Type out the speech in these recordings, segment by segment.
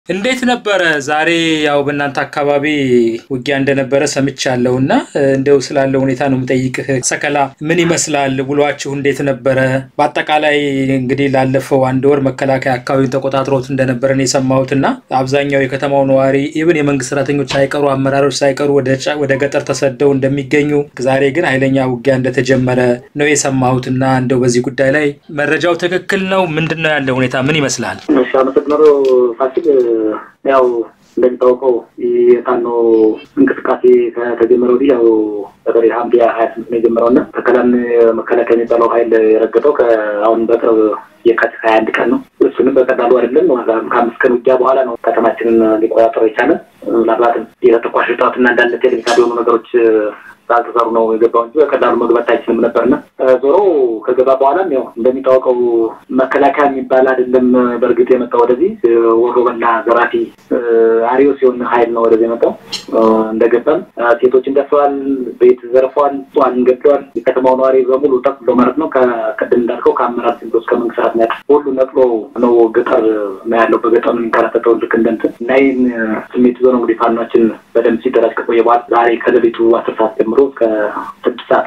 እንዴት ነበረ ዛሬ? ያው በእናንተ አካባቢ ውጊያ እንደነበረ ሰምቻለሁ እና እንደው ስላለው ሁኔታ ነው የምጠይቅህ። ሰከላ ምን ይመስላል? ውሏችሁ እንዴት ነበረ? በአጠቃላይ እንግዲህ ላለፈው አንድ ወር መከላከያ አካባቢውን ተቆጣጥሮት እንደነበረ ነው የሰማሁት እና አብዛኛው የከተማው ነዋሪ ኢብን የመንግስት ሰራተኞች ሳይቀሩ አመራሮች ሳይቀሩ ወደ ገጠር ተሰደው እንደሚገኙ፣ ዛሬ ግን ኃይለኛ ውጊያ እንደተጀመረ ነው የሰማሁት እና እንደው በዚህ ጉዳይ ላይ መረጃው ትክክል ነው? ምንድን ነው ያለው ሁኔታ ምን ይመስላል? እሺ፣ አመሰግናለሁ ፋሲል። ያው እንደሚታወቀው የፋኖ እንቅስቃሴ ከተጀመረ ወዲህ ያው በተለይ ሐምሌ ሀያ ስምንት ነው የጀመረው እና ተከላን መከላከያ የሚባለው ኃይል የረገጠው ከአሁን በቅርብ የካቲት ሀያ አንድ ቀን ነው። እሱንም በቀላሉ አይደለም። ከአምስት ቀን ውጊያ በኋላ ነው ከተማችንን ሊቆጣጠሩ የቻለ ምናልባትም የተተኳሽ እጥረትና አንዳንድ ቴክኒካል የሆኑ ነገሮች ስላልተሰሩ ነው የገባው እንጂ በቀላሉ መግባት አይችልም ነበርና ዞሮ ከገባ በኋላም ያው እንደሚታወቀው መከላከያ የሚባል አይደለም። በእርግጥ የመጣው ወደዚህ ወሮ በላ ዘራፊ አሪዮስ የሆነ ኃይል ነው ወደዚህ የመጣው። እንደገባም ሴቶችን ደፍረዋል፣ ቤት ዘርፈዋል፣ ጽዋን ገድለዋል። የከተማው ነዋሪ በሙሉ ጠቅሎ ማለት ነው ከቅድም እንዳልከው ከአመራር ሲንዶ እስከ መንግስት ሰራተኛ ሁሉ ነቅሎ ነው ገጠር ነው ያለው። በገጠር ነው የሚንከራተተው ልክ እንደ እንትን እና ይህን ስሜት ይዞ ነው እንግዲህ ፋኗችን በደንብ ሲደራጅ ከቆየ በኋላ ዛሬ ከሌሊቱ አስር ሰዓት ጀምሮ እስከ ስድስት ሰዓት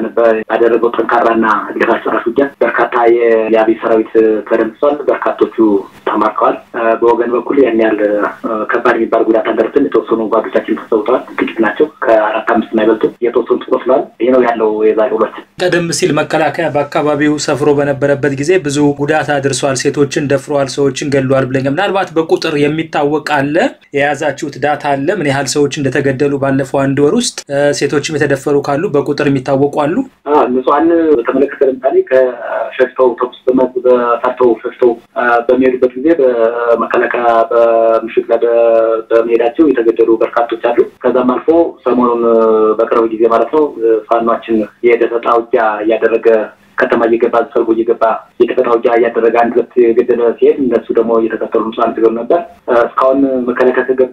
ያደረገው ጠንካራና እድገት አስጨራሽ ውጊያ በርካታ የአብይ ሰራዊት ተደምስሷል። በርካቶቹ ተማርከዋል። በወገን በኩል ያን ያህል ከባድ የሚባል ጉዳት አልደረስም። የተወሰኑ ጓዶቻችን ተሰውተዋል። ጥቂት ናቸው። ከአራት አምስት የማይበልጡ የተወሰኑት ቆስለዋል። ይህ ነው ያለው የዛሬ ውሏችን። ቀደም ሲል መከላከያ በአካባቢው ሰፍሮ በነበረበት ጊዜ ብዙ ጉዳት አድርሷል፣ ሴቶችን ደፍረዋል፣ ሰዎችን ገድሏል ብለኛል። ምናልባት በቁጥር የሚታወቅ አለ? የያዛችሁት ዳታ አለ? ምን ያህል ሰዎች እንደተገደሉ ባለፈው አንድ ወር ውስጥ ሴቶችም የተደፈሩ ካሉ በቁጥር የሚታወቁ አሉ? ንጹሐን በተመለከተ ለምሳሌ ከሸሽተው ተኩስ በፈርተው ሸሽተው በሚሄዱበት ጊዜ በመከላከያ በምሽት ላይ በመሄዳቸው የተገደሉ በርካቶች አሉ። ከዛም አልፎ ሰሞኑን በቅርብ ጊዜ ማለት ነው ፋኗችን የደፈጣ ውጊያ እያደረገ ከተማ እየገባ ሰርጎ እየገባ የደፈጣ ውጊያ እያደረገ አንድ ሁለት የገደለ ሲሄድ እነሱ ደግሞ እየተከተሉ ንጹሐን ትገሉ ነበር። እስካሁን መከላከያ ከገባ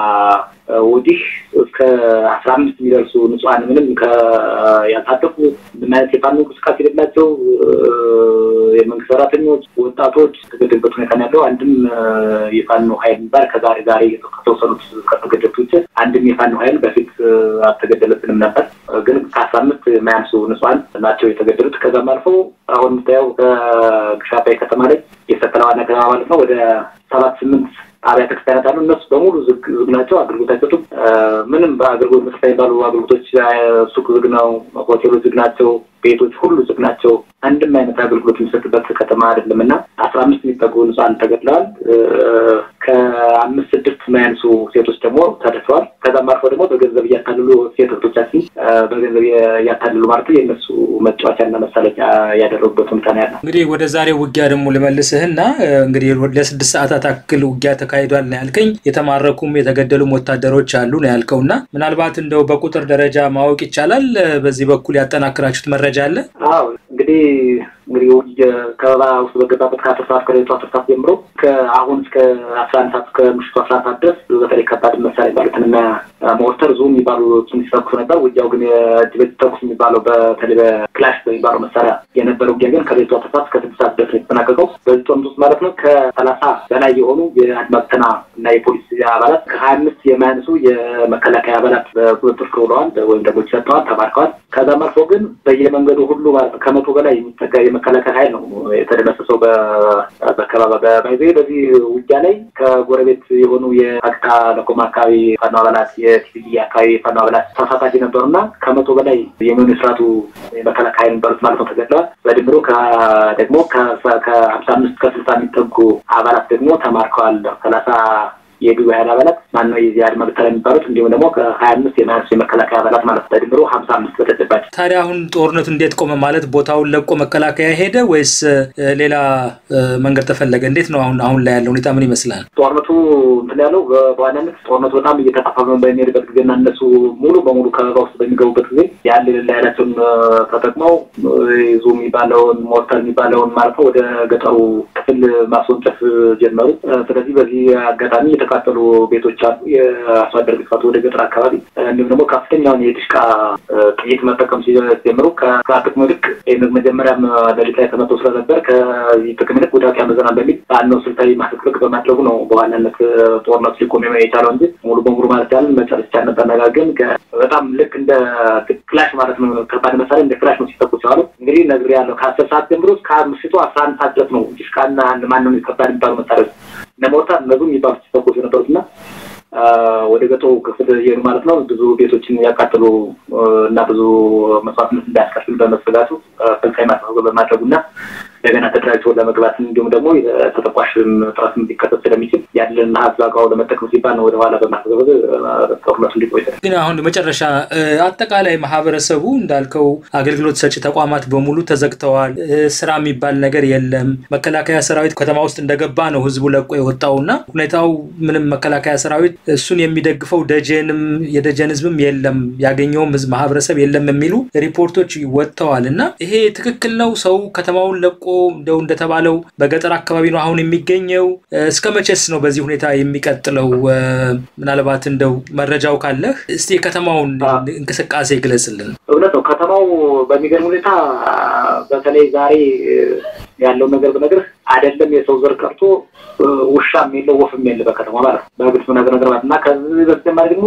ወዲህ እስከ አስራ አምስት የሚደርሱ ንጹሐን ምንም ያልታጠቁ ምን አይነት የፋኖ እንቅስቃሴ የሌላቸው የመንግስት ሰራተኞች፣ ወጣቶች የተገደሉበት ሁኔታ ነው ያለው። አንድም የፋኖ ሀይል የሚባል ከዛሬ ዛሬ ከተወሰኑት ከተገደሉት ውጭ አንድም የፋኖ ሀይል በፊት አልተገደለብንም ነበር። ግን ከአስራ አምስት የማያንሱ ንጹሐን ናቸው የተገደሉት። ከዛም አልፎ አሁን የምታየው ከግሻባይ ከተማ ላይ የሰከላ ዋና ከተማ ማለት ነው ወደ ሰባት ስምንት አብያተ ክርስቲያናት አሉ። እነሱ በሙሉ ዝግ ዝግ ናቸው። አገልግሎት አይሰጡም። ምንም በአገልግሎት መስጠት የሚባሉ አገልግሎቶች ሱቅ ዝግ ነው። ሆቴሎች ዝግ ናቸው። ቤቶች ሁሉ ዝግ ናቸው። አንድም አይነት አገልግሎት የሚሰጥበት ከተማ አይደለም እና አስራ አምስት የሚጠጉ ንጹሐን ተገድለዋል። ከአምስት ስድስት የማያንሱ ሴቶች ደግሞ ተደፍረዋል። ከዛም አልፎ ደግሞ በገንዘብ እያታልሉ ሴት እህቶቻችን በገንዘብ እያታልሉ ማለት የእነሱ መጫወቻና መሳለቂያ ያደረጉበት ሁኔታ ነው ያለው። እንግዲህ ወደ ዛሬው ውጊያ ደግሞ ልመልስህና እንግዲህ ለስድስት ሰዓታት አክል ውጊያ ተካሂዷል ነው ያልከኝ። የተማረኩም የተገደሉም ወታደሮች አሉ ነው ያልከው እና ምናልባት እንደው በቁጥር ደረጃ ማወቅ ይቻላል? በዚህ በኩል ያጠናክራችሁት መረጃ አለ? አዎ እንግዲህ እንግዲህ ከበባ ውስጥ በገባበት ከአስር ሰዓት ከሌሊቱ አስር ሰዓት ጀምሮ ከአሁን እስከ አስራ አንድ ሰዓት እስከ ምሽቱ አስራ አንድ ሰዓት ድረስ በተለይ ከባድ መሳሪያ የሚባሉትን እና ሞርተር ዙ የሚባሉ ሲተኩሱ ነበር። ውጊያው ግን የእጅ በእጅ ተኩስ የሚባለው በተለይ በክላሽ በሚባለው መሳሪያ የነበረ ውጊያ ግን ከሌሊቱ አስር ሰዓት እስከ ስድስት ሰዓት ድረስ የተጠናቀቀው። በዚህ ጦርነት ውስጥ ማለት ነው ከሰላሳ በላይ የሆኑ የአድማ ብተና እና የፖሊስ አባላት ከሀያ አምስት የማያንሱ የመከላከያ አባላት በቁጥጥር ስር ውለዋል ወይም ደግሞ ሰጥተዋል፣ ተማርከዋል። ከዛም አልፎ ግን በየመንገዱ ሁሉ ከመቶ በላይ የሚጠጋ የመከላከያ ኃይል ነው የተደመሰሰው በከባባ በባይዘ በዚህ ውጊያ ላይ ከጎረቤት የሆኑ የአቅጣ ለኮማ አካባቢ ፋኖ አባላት የቲቪ አካባቢ ፋኖ አባላት ተሳታፊ ነበሩና ከመቶ በላይ የሚሆኑ የስርዓቱ የመከላከያ ኃይል የሚባሉት ማለት ነው ተገድለዋል። በድምሩ ደግሞ ከሀምሳ አምስት ከስልሳ የሚጠጉ አባላት ደግሞ ተማርከዋል። ሰላሳ የግብ ኃይል አባላት ማነው የዚህ አድማ ብተና የሚባሉት እንዲሁም ደግሞ ከሀያ አምስት የማያንሱ የመከላከያ አባላት ማለት በድምሮ ሀምሳ አምስት በተጨባጭ። ታዲያ አሁን ጦርነቱ እንዴት ቆመ? ማለት ቦታውን ለቆ መከላከያ ሄደ ወይስ ሌላ መንገድ ተፈለገ? እንዴት ነው አሁን አሁን ላይ ያለው ሁኔታ ምን ይመስላል? ጦርነቱ እንትን ያለው በዋናነት ጦርነቱ በጣም እየተፋፋመ በሚሄድበት ጊዜና እነሱ ሙሉ በሙሉ ከበባ ውስጥ በሚገቡበት ጊዜ ያለ ሌላ ኃይላቸውን ተጠቅመው ዙ የሚባለውን ሞርተር የሚባለውን ማለት ነው ወደ ገጠሩ ክፍል ማስወንጨፍ ጀመሩ። ስለዚህ በዚህ አጋጣሚ የተቃጠሉ ቤቶች አሉ። የአርሶ አደር ግፋት ወደ ገጠር አካባቢ እንዲሁም ደግሞ ከፍተኛውን የድሽቃ ጥይት መጠቀም ሲጀምሩ ከጥቅሙ ይልቅ መጀመሪያም ሌሊት ላይ ተመቶ ስለነበር ከዚህ ጥቅም ይልቅ ጉዳት ያመዘናል በሚል በአንነው ስልታዊ ማስጠንቀቅ በማድረጉ ነው በዋናነት ጦርነቱ ሊቆም የቻለው እንጂ ሙሉ በሙሉ ማለት ያለን መጨረስ ይቻል ነበር። ነገር ግን በጣም ልክ እንደ ክላሽ ማለት ነው ከባድ መሳሪያ እንደ ክላሽ ነው ሲተኩስ የዋለው። እንግዲህ ነግሬያለሁ ከአስር ሰዓት ጀምሮ እስከ ምሽቱ አስራ አንድ ሰዓት ድረስ ነው ዲሽቃና ማንም ከባድ የሚባሉ መሳሪያዎች እነ ሞርታር እነዚህም የሚባሉ ሲተኩስ የነበሩት እና ወደ ገጠሩ ክፍል እየሄዱ ማለት ነው ብዙ ቤቶችን ያቃጥሉ እና ብዙ መስዋዕትነት እንዳያስከፍል በመስጋቱ ስልታዊ ማስጠንቀቅ በማድረጉ እና እንደገና ተደራጅቶ ለመግባት እንዲሁም ደግሞ ተተኳሽ ጥረት ሊከሰት ስለሚችል ያለን ሀብት በአግባቡ ለመጠቀም ሲባል ነው ወደኋላ በማስገበዝ ጦርነቱ እንዲቆይ። ግን አሁን መጨረሻ አጠቃላይ ማህበረሰቡ እንዳልከው አገልግሎት ሰጪ ተቋማት በሙሉ ተዘግተዋል። ስራ የሚባል ነገር የለም። መከላከያ ሰራዊት ከተማ ውስጥ እንደገባ ነው ህዝቡ ለቆ የወጣው እና ሁኔታው ምንም መከላከያ ሰራዊት እሱን የሚደግፈው ደጀንም የደጀን ህዝብም የለም ያገኘውም ህዝብ ማህበረሰብ የለም የሚሉ ሪፖርቶች ወጥተዋል እና ይሄ ትክክል ነው? ሰው ከተማውን ለቆ እንደው እንደተባለው በገጠር አካባቢ ነው አሁን የሚገኘው። እስከ መቼስ ነው በዚህ ሁኔታ የሚቀጥለው? ምናልባት እንደው መረጃው ካለህ እስቲ የከተማውን እንቅስቃሴ ግለጽልን። እውነት ነው። ከተማው በሚገርም ሁኔታ በተለይ ዛሬ ያለውን ነገር ብነግርህ አይደለም የሰው ዘር ቀርቶ ውሻም የለው ወፍም የለ በከተማ ማለት ነው። በግልጽ ነገር ነገር ማለት እና ከዚህ በተጨማሪ ደግሞ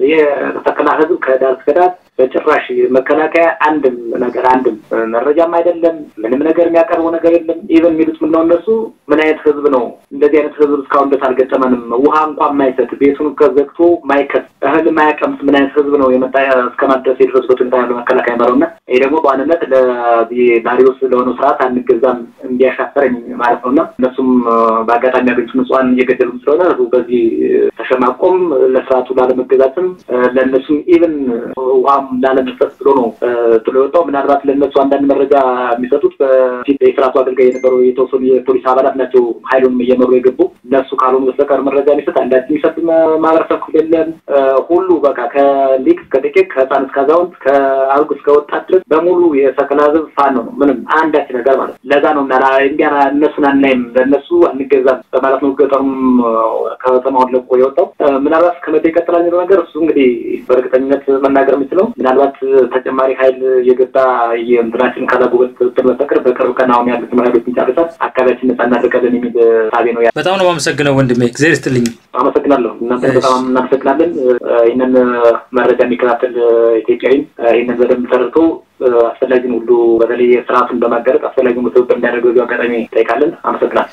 የተተከላ ህዝብ ከዳር እስከ ዳር በጭራሽ መከላከያ አንድም ነገር አንድም መረጃም አይደለም ምንም ነገር የሚያቀርበው ነገር የለም። ኢቨን የሚሉት ምነው እነሱ ምን አይነት ህዝብ ነው እንደዚህ አይነት ህዝብ እስካሁን ድረስ አልገጠመንም፣ ውሃ እንኳን ማይሰጥ ቤቱን ከዘግቶ ማይከት እህል ማያቀምስ ምን አይነት ህዝብ ነው የመጣ እስከማለት ድረስ የደረሱበት ሁኔታ ያለው መከላከያ መረው እና ይህ ደግሞ በዋንነት ለዳሪዎስ ለሆነው ስርዓት አንገዛም እንዲያሻፈረኝ ማለት ነው እና እነሱም በአጋጣሚ ያገኙት ንጹሃን እየገደሉ ስለሆነ ህዝቡ በዚህ ተሸማቆም ለስርዓቱ ላለመገዛትም ለእነሱም ኢቨን ውሃም ላለመስጠት ብሎ ነው ጥሎ የወጣው። ምናልባት ለእነሱ አንዳንድ መረጃ የሚሰጡት በፊት የስርዓቱ አገልጋይ የነበሩ የተወሰኑ የፖሊስ አባላት ናቸው ኃይሉንም እየመሩ የገቡ እነሱ ካልሆኑ በስተቀር መረጃ የሚሰጥ አንዳች የሚሰጥ ማህበረሰብ ክፍል የለም። ሁሉ በቃ ከሊቅ እስከ ደቂቅ ከህፃን እስከ አዛውንት ከአርጉ እስከ ወጣት ድረስ በሙሉ የሰከላ ህዝብ ፋኖ ነው። ምንም አንዳች ነገር ማለት ለዛ ነው እንዲያ እነሱን አናይም ለእነሱ አንገዛም በማለት ነው ገጠሩም ከተማውን ለቆ የወጣው። ምናልባት እስከመቼ ይቀጥላል የሚለው ነገር እሱ እንግዲህ በእርግጠኝነት መናገር የምችለው ምናልባት ተጨማሪ ሀይል የገባ የእንትናችን ካላጎበት ትር በስተቀር በቅርብ ቀን አሁን ያሉትን ሀይሎችን ጨርሰን አካባቢያችን ነጻ እናደርጋለን የሚል ሳቤ ነው። በጣም ነው የማመሰግነው ወንድሜ፣ እግዚአብሔር ይስጥልኝ። አመሰግናለሁ። እናንተ በጣም እናመሰግናለን። ይህንን መረጃ የሚከታተል ኢትዮጵያዊ ይህንን በደንብ ተረድቶ አስፈላጊውን ሁሉ በተለይ ስርዓቱን በማጋለጥ አስፈላጊውን ትብብር እንዲያደርገው አጋጣሚ ጠይቃለን። አመሰግናል።